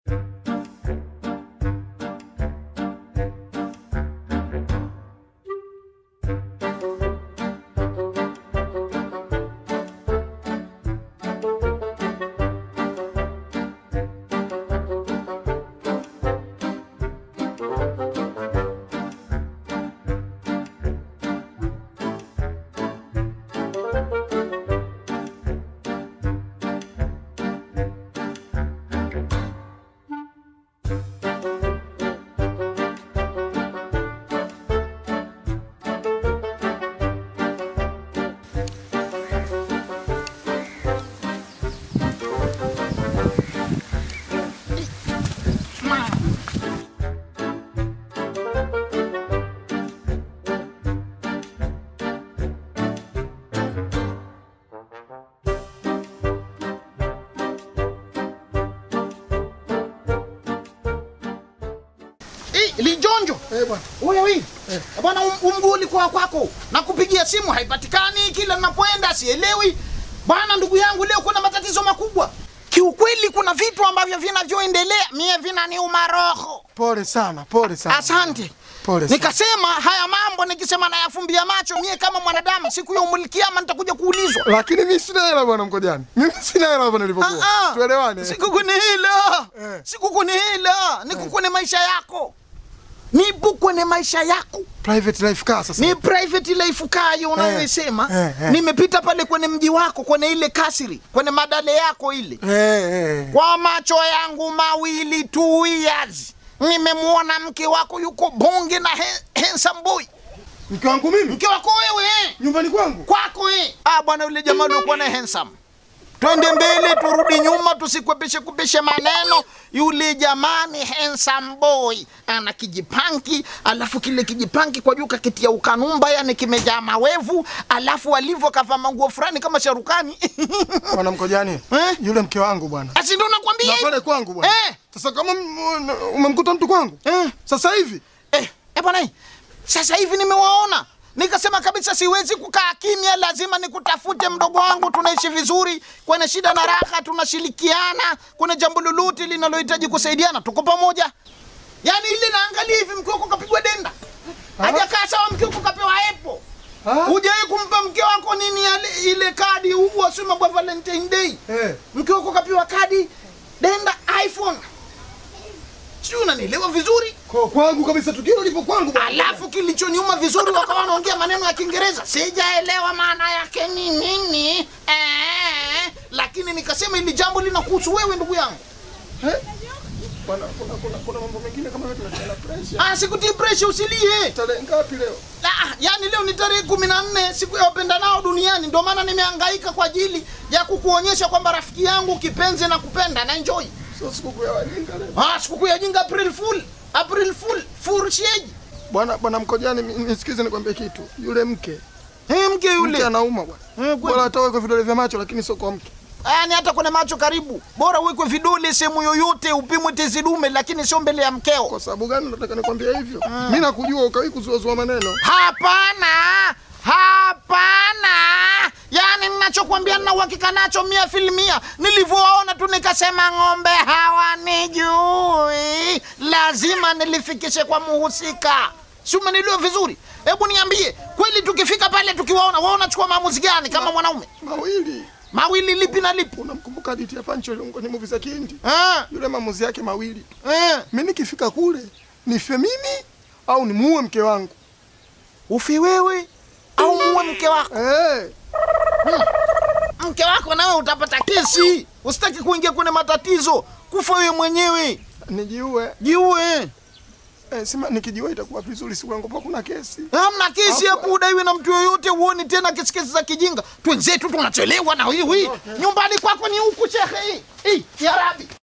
Eh, Lijonjo. Eh, bwana. Wewe wewe. Bwana um- umguu ulikuwa kwako. Nakupigia simu haipatikani kila ninapoenda sielewi. Bwana ndugu yangu leo kuna matatizo makubwa. Kiukweli kuna vitu ambavyo vinavyoendelea mie vinaniuma roho. Pole sana, pole sana. Asante. Pole sana. Nikasema haya mambo nikisema nayafumbia macho mie kama mwanadamu siku ya umulikiama nitakuja kuulizwa. Lakini mimi sina hela bwana Mkojani. Mimi sina hela hapa nilipokuwa. Ah, ah. Tuelewane. Sikukuni hila. Eh. Sikukuni hila. Niko kwenye maisha yako. Nipo kwenye maisha yako. Private life car sasa. Ni private life kayo unayoisema. eh, eh. Nimepita pale kwenye mji wako kwenye ile kasri, kwenye madale yako ile. Eh, eh. Kwa macho yangu mawili two years. Nimemwona mke wako yuko bonge na he, handsome boy. Mke wangu mimi Mke wako wewe eh. nyumbani kwangu. kwako eh. Ah bwana, yule jamaa aliokuwa na handsome, twende mbele turudi nyuma, tusikwepeshe kupeshe maneno. Yule jamaa ni handsome boy, ana kijipanki, alafu kile kijipanki kwa juu kakitia ukanumba, yani kimejaa mawevu, alafu alivyo kavaa manguo fulani kama sharukani Bwana Mkojani. Eh? Yule mke wangu bwana. asi ndo nakwambia Na hivi. pale kwangu bwana. Eh. Sasa kama m- umemkuta mtu kwangu? Eh. Sasa hivi Eh, eh bwana, eh, sasa hivi nimewaona nikasema kabisa siwezi kukaa kimya, lazima nikutafute mdogo wangu. Tunaishi vizuri kwenye shida na raha, tunashirikiana. Kuna jambo lolote linalohitaji kusaidiana, tuko pamoja. Yaani ile naangalia hivi, mke wako kapigwa denda, hajakaa sawa, mke wako kapewa epo. Ah? Hujawahi kumpa mke wako nini yale, ile kadi huwa sema kwa Valentine Day, eh. mke wako kapewa kadi denda iPhone. Sijui unanielewa vizuri? Kwa kwangu kabisa tukio lipo kwangu bwana. Alafu kilichoniuma vizuri, wakawa wanaongea maneno ya Kiingereza, sijaelewa maana yake ni nini eh, lakini nikasema hili jambo linakuhusu wewe ndugu yangu. Eh? Bwana kuna kuna kuna mambo mengine kama vile tunasema pressure. Ah, sikutii pressure, usilie. Tarehe ngapi leo? Ah, yani leo ni tarehe kumi na nne siku ya wapendanao duniani, ndio maana nimehangaika kwa ajili ya kukuonyesha kwamba rafiki yangu kipenzi na kupenda na enjoy. Sio sikukuu ya wajinga leo. Ah, sikukuu ya jinga April Fool, April Fool, Fool sheji. Bwana bwana Mkojani, mi- nisikize nikwambie kitu. Yule mke, Eh, mke mke yule. anauma bwana. Eh, kweli. Bora atoe kwa vidole vya macho lakini sio kwa mke. Yaani hata kwenye macho karibu, bora uwekwe vidole sehemu yoyote, upimwe tezi dume, lakini sio mbele ya mkeo. Kwa sababu gani nataka nikwambie hivyo? Mimi nakujua ukawi kuzuazua maneno. Hapana, hapana. Yaani ninachokwambia nina uhakika nacho mia filimia. Nilivyoona tu nikasema ng'ombe hawanijui, lazima nilifikishe kwa muhusika. Si umenielewa vizuri? Hebu niambie, kweli tukifika pale tukiwaona, wewe unachukua maamuzi gani kama mwanaume? Mawili. Mawili lipi na lipi? Unamkumbuka hadithi ya Pancho kwenye movie za Kihindi? Eh, Yule maamuzi yake mawili. eh. Mimi nikifika kule nife mimi au nimuue mke wangu. Ufi wewe au muue mke wako? Eh. Mke wako nawe utapata kesi. Usitaki kuingia kwenye matatizo, kufa wewe mwenyewe. Nijiue. Jiue. Eh, sima nikijiua itakuwa vizuri siku yangu kuna kesi. Hamna kesi hapo, udaiwe na mtu yoyote, uoni tena kesi kesi za kijinga. Twenzetu tunachelewa na hiwi. Nyumbani kwako ni huku shekhe. Hii, hii, ya Rabi.